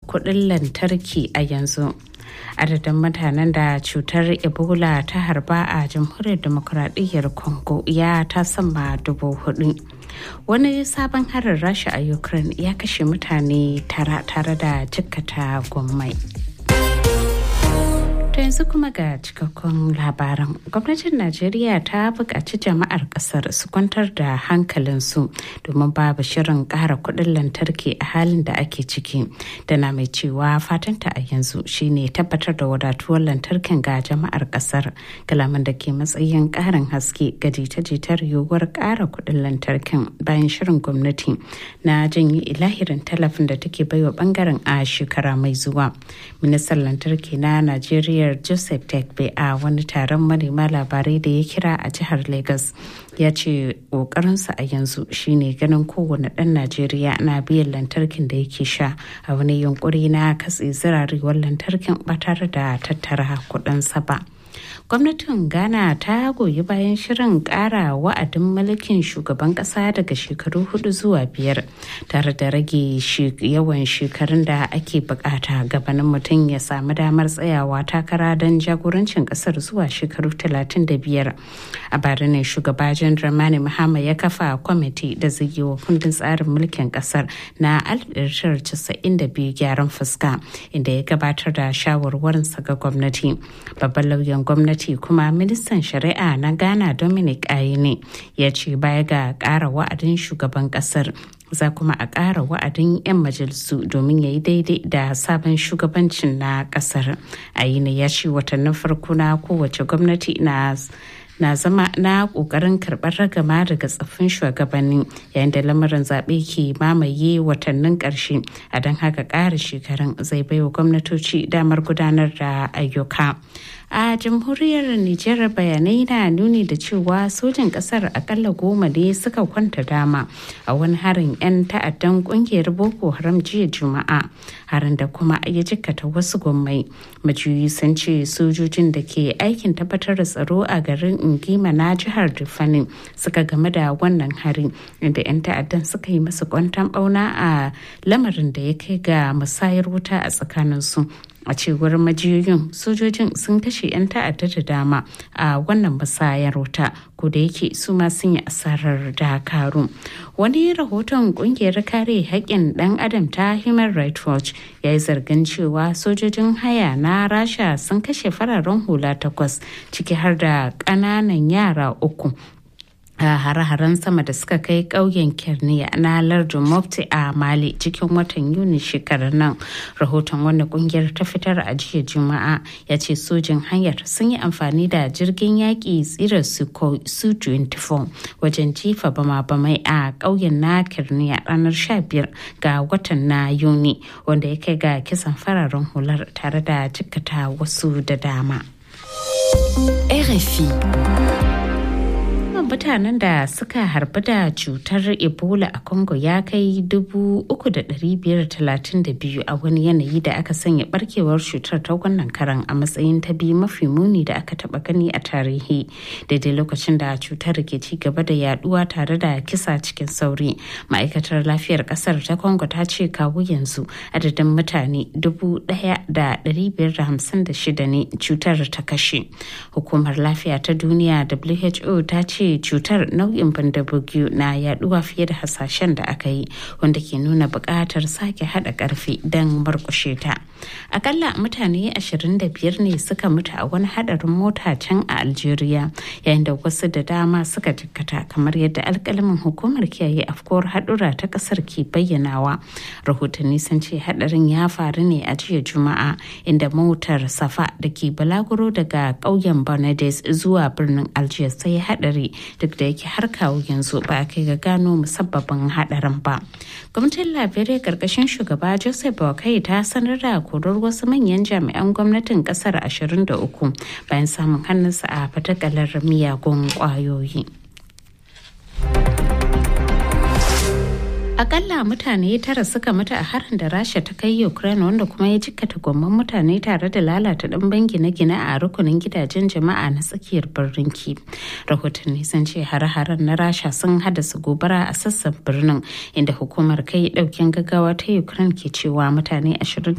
kuɗin lantarki a yanzu. adadin mutanen da cutar ebola ta harba a jamhuriyar demokuraɗiyyar congo ya ta sama dubu hudu wani sabon harin rasha a ukraine ya kashe mutane tara tare da jikkata gwammai To yanzu kuma ga cikakkun labaran. Gwamnatin Najeriya ta buƙaci jama'ar ƙasar su kwantar da hankalinsu domin babu shirin ƙara kuɗin lantarki a halin da ake ciki. Dana mai cewa fatanta a yanzu shine tabbatar da wadatuwar lantarkin ga jama'ar ƙasar. Kalaman da ke matsayin ƙarin haske ga jita-jitar yiwuwar ƙara kuɗin lantarkin bayan shirin gwamnati na janye ilahirin talafin da take baiwa bangaren a shekara mai zuwa. Ministan lantarki na Najeriya jam'iyyar joseph tekbe a wani taron manema labarai da ya kira a jihar lagos ya ce ƙoƙarinsa a yanzu shine ganin kowane ɗan najeriya na biyan lantarkin da yake sha a wani yunkuri na katse zirarewar lantarkin ba tare da tattara kuɗinsa ba. gwamnatin ghana ta goyi bayan shirin kara wa'adin mulkin shugaban kasa daga shekaru hudu zuwa biyar tare da rage yawan shekarun da ake bukata gabanin mutum ya samu damar tsayawa takara don jagorancin kasar zuwa shekaru 35 a bara ne shugaba jan dramani mahama ya kafa kwamiti da zai yi wa kundin tsarin mulkin kasar na 1992 gyaran fuska inda ya gabatar da shawarwarinsa ga gwamnati babban lauyan gwamnati kuma ministan shari'a na ghana dominic ayine ya ce baya ga ƙara wa'adin shugaban ƙasar za kuma a ƙara wa'adin 'yan majalisu domin ya yi daidai da sabon shugabancin na ƙasar ayine ya ce watannin farko na kowace gwamnati na na zama na kokarin karbar ragama daga tsaffin shugabanni yayin da lamarin zaɓe ke mamaye watannin ƙarshe a don haka ƙara shekarun zai baiwa gwamnatoci damar gudanar da ayyuka a jamhuriyar nijar bayanai na nuni da cewa sojin kasar akalla goma ne suka kwanta dama a wani harin 'yan ta'addan kungiyar boko haram jiya juma'a harin da kuma ya jikkata wasu gwammai majiyoyi sun ce sojojin da ke aikin tabbatar da tsaro a garin ingima na jihar rifanin suka game da wannan harin inda 'yan ta'addan suka yi masa kwantan bauna a lamarin da ya kai ga musayar wuta a tsakaninsu a cewar majiyoyin sojojin sun kashe 'yan ta'adda da dama a wannan musayar wuta ko da yake su ma sun yi asarar dakaru wani rahoton kungiyar kare haƙƙin ɗan adam ta human rights watch ya yi zargin cewa sojojin haya na rasha sun kashe fararen hula takwas ciki har da ƙananan yara uku a hare-haren sama da suka kai ƙauyen kerniya na lardin mofti a mali cikin watan yuni shekarar nan rahoton wanda kungiyar ta fitar a jiya juma'a ya ce sojin hanyar sun yi amfani da jirgin yaƙi tsirar su 24 wajen jifa bama-bamai a ƙauyen na kerniya ranar 15 ga watan na yuni wanda ya kai ga kisan fararen hular tare da jikkata wasu da dama. RFI mutanen da suka harbi da cutar ebola a congo ya kai 3,532 a wani yanayi da aka sanya barkewar cutar ta wannan karan a matsayin ta biyu mafi muni da aka taba gani a tarihi daidai lokacin da cutar ke ci gaba da yaduwa tare da kisa cikin sauri ma'aikatar lafiyar kasar ta congo ta ce kawo yanzu adadin mutane 1,556 ne cutar ta kashe hukumar lafiya ta duniya who ta ce cutar nau'in bandabugiyu na yaduwa fiye da hasashen da aka yi wanda ke nuna buƙatar sake haɗa ƙarfi don murƙushe ta akalla mutane 25 ne suka mutu a wani haɗarin mota can a algeria yayin da wasu da dama suka jikkata kamar yadda alƙalamin hukumar kiyaye afkuwar haɗura ta ƙasar ke bayyanawa rahotanni sun ce haɗarin ya faru ne a jiya juma'a inda motar safa da ke balaguro daga ƙauyen Bernades zuwa birnin algiers sai haɗari duk da yake har kawo yanzu ba a kai ga gano musabbabin hadarin ba gwamnatin liberia karkashin shugaba joseph boakai ta sanar da korar wasu manyan jami'an gwamnatin kasar 23 bayan samun hannunsa a fatakalar miyagun kwayoyi akalla mutane tara suka mutu a harin da rasha ta kai ukraine wanda kuma ya jikkata gwamman mutane tare da lalata ɗimbin gine-gine a rukunin gidajen jama'a na tsakiyar birnin ki rahotanni sun ce hare-haren na rasha sun haddasa gobara a sassan birnin inda hukumar kai ɗaukin gaggawa ta ukraine ke cewa mutane